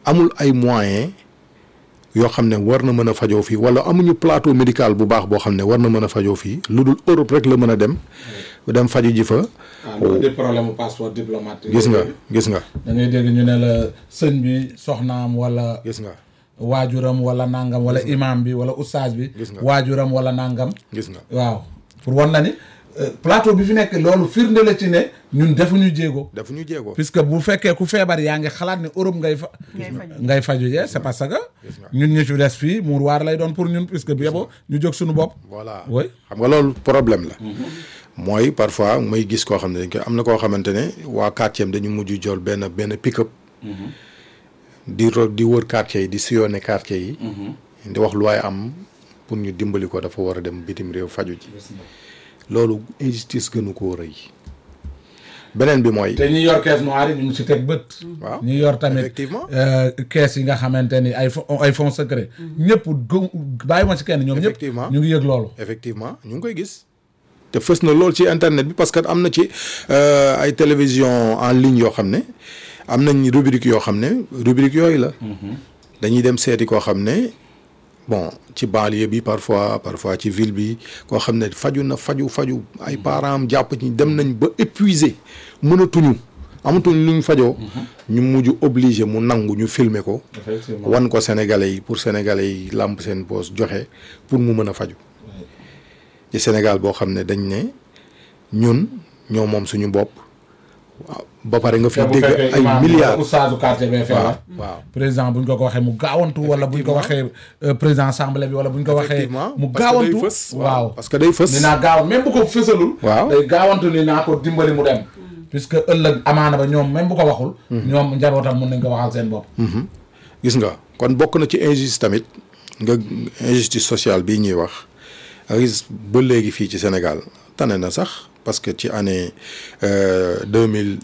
amul ay moyens yoo xam ne war na mën a fajoo fii wala amuñu plateau médical bu baax boo xam ne war na mën a fajoo fii lu dul Europe rek la mën a dem dem faju ji fa waaw loolu di problème mu passeport diplomatique. gis nga gis nga da ngay dégg ñu ne la sëñ bi soxnaam wala gis nga waajuram wala nangam wala imam bi wala oustaz bi. Gis nga. waajuram wala nangam. gis nga waaw pour wan na ni euh, plateau bi fi nekk loolu firnde la ci ne ñun defuñu jéego. dafa ñu jéego puisque bu fekkee ku feebar yaa ngi xalaat ne Europe ngay fa. Ngay faju. ngay faju jee c'est parce que. ñun ñu ci des fii muur waar lay doon pour ñun puisque bu yeboo ñu jóg suñu bopp. voilà oui xam nga loolu problème la mooy parfois may gis koo xam ne dañ koy am na koo xamante ne waa quartier am dañu mujj jol benn benn pick-up di ro di wër quartier yi di sillonner quartier yi di wax lu waaye am pour ñu dimbali ko dafa war a dem bitim réew faju ji loolu injustice gënu koo rëy beneen bi mooy te ñi yor caisse noire yi ñu ngi si teg bët. waaw ñi yor tamit effectivement. euh, caisse yi nga xamante ni ay fo- ay fonds secret. ñëpp gë bàyyi ma ci kenn ñoom ñëpp. Effectivement. ñu ngi yëg loolu. effectivement ñu ngi koy gis te fës na lool ci internet bi parce que am na ci euh, ay télévision en ligne yoo xam ne am nañ rubrique yoo xam ne rubrique yooyu la dañuy dem seeti koo xam ne bon ci banlieue bi parfois parfois ci ville bi koo xam ne faju na faju faju ay parents am jàpp ci dem nañ ba épuisé mënatuñu amatuñ luñ fajoo ñu mujj obligé mu nangu ñu filmer ko effectivement wan ko sénégalais yi pour sénégalais yi làmp seen poos joxe pour mu mën a faju ci Sénégal boo xam ne dañ ne ñun ñoo moom suñu bopp waaw ba pare nga fi te bu dégg fekkee ay imaam bi milliards oustaazu quartier bee waaw feebar. waaw président bu ñu ko ko waxee mu gaawantu wala bu ñu ko waxee euh, président assemblée bi wala bu ñu ko waxee effectivement mu parce que day gaawantu fës waaw parce que day fës ni naa gaaw même bu ko fësalul Waaw. day gaawantu ni naa ko dimbali mu dem puisque ëllëg amaana ba ñoom même bu ko waxul ñoom njabootam mun nañ ko waxal seen bopp gis nga kon bokk na ci injustice tamit nga injustice sociale bii ñuy wax nga gis ba léegi fii ci Sénégal tane na sax parce que ci année deux mille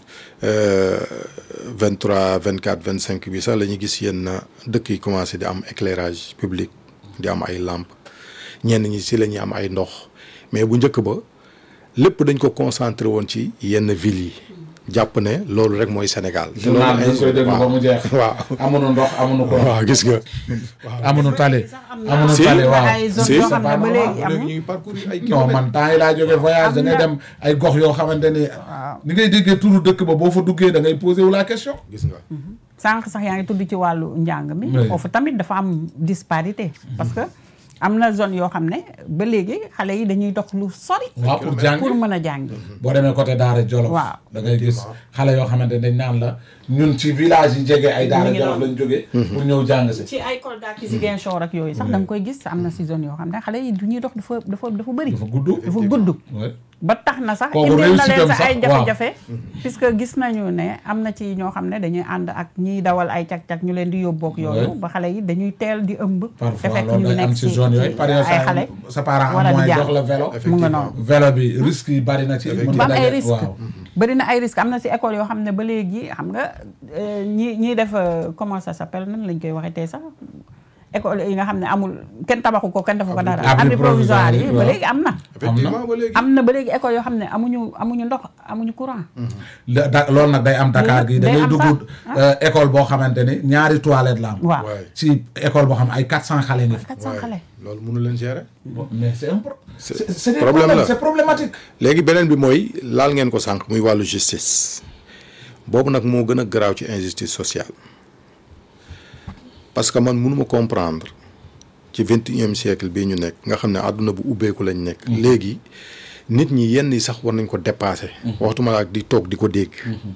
vingt trois vingt quatre vingt cinq bi sax la ñu gis yenn dëkk yi commencé di am éclairage public di am ay lampes ñenn ñi si la ñuy am ay ndox mais bu njëkk ba lépp dañ ko concentré woon ci yenn villes yi jàpp ne loolu rek mooy Sénégal. te loolu journal bi dañ koy déglu ba mu jeex waaw amuñu ndox amuñu ko waaw gis nga. amuñu tali amuñu Si. tali waaw ay zone Si. yoo xam ne ba léegi léegi amul ñu ngi parcourir ay non kilomètres. man temps yi laa jógee voyage da ngay Am na- dem ay gox yoo xamante ni ni ngay déggee turu dëkk ba boo fa duggee da ngay posé wu la question gis nga. sànq sax yaa ngi tudd ci wàllu njàng mi Oui. foofu tamit dafa am disparité parce que am na zone yoo xam ne ba léegi xale yi dañuy dox lu sori waaw pour jàng pour mën a jàngi boo demee côté Daara Jolof Waaw. da ngay gis xale yoo xamante dañ naan la ñun ci village yi jege ay Daara ngi Jolof noonu. lañ jógee pour ñëw jàng si ci ay Kolda ki Ziguinchor ak yooyu sax da nga koy gis am na si zone yoo xam ne xale yi du ñuy dox dafa dafa dafa bëri dafa gudd dafa gudd Ouais. ba tax na sax Kooku indil na leen réussite am sax ay sax, waaw. jafe-jafe puisque gis nañu ne am na ci ñoo xam ne dañuy ànd ak ñiy dawal ay cag-cag ñu leen di yóbbook yooyu Ouais. ba xale yi dañuy teel di ëmb te parfois fekk loolu ñu day nekk am ci ci zone yooyu par ay exemple xale sa parent war a am di moyen jàng. jox la vélo mu nga noonu vélo bi risque yi bari na ci mën ba am nga ay daje- risque waaw bëri na ay risque am na si école yoo xam ne ba léegi xam nga euh, ñi ñiy def euh, comment ça s'appelle nan lañ koy waxee tey sax école yi nga xam ne amul kenn tabaxu ko kenn defu ko dara abri abri provisoire yi ba waaw. léegi am na effectivement ba léegi. am na ba léegi école yoo xam ne amuñu amuñu ndox amuñu courant La- da- loolu nag day am Dakar gi da Day ngay am dugg sax. euh, école boo xamante ni ñaari toilette la am waaw waay ci école boo xam ay 400 xale nga fi 400 xale loolu mënu leen gérer. mais c'est un pro- C'est- c'est c'est des problème problèmes, la. c'est problématique léegi beneen bi mooy laal ngeen ko sànq muy wàllu justice boobu nag moo gën a garaaw ci injustice sociale parce que man mënuma comprendre ci vingt et unième siècle bii ñu nekk nga xam ne àdduna bu ubbeeku lañ nekk. léegi nit ñi yenn yi sax war nañ ko dépasser. waxtuma la ak di toog di ko dégg.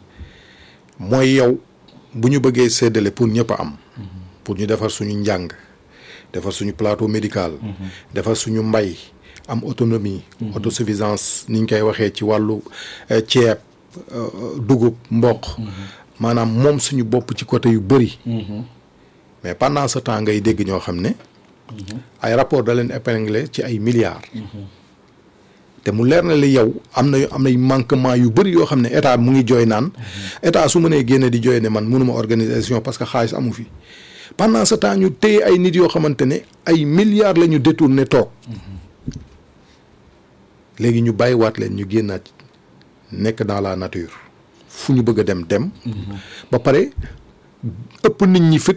mooy yow bu ñu bëggee séddale pour ñëpp a am. pour ñu defar suñu njàng defar suñu plateau médical. defar suñu mbay am autonomie. autosuffisance ni ñu koy waxee ci wàllu eh, ceeb euh, dugub mboq. maanaam moom suñu bopp ci côté yu bëri. mais pendant ce temps ngay dégg ñoo xam ne. ay rapport da leen épinglé ci ay milliards. te mu leer na li yow am na am nay manquement yu bëri yoo xam ne état mu ngi jooy naan état su mënee génne di jooy ne man mënuma organisation parce que xaalis amu fi pendant ce temps ñu téye ay nit yoo xamante ne ay milliards la ñu détourné toog léegi ñu bàyyiwaat leen ñu génnaat nekk dans la nature fu ñu bëgg a dem dem. ba pare ëpp nit ñi fit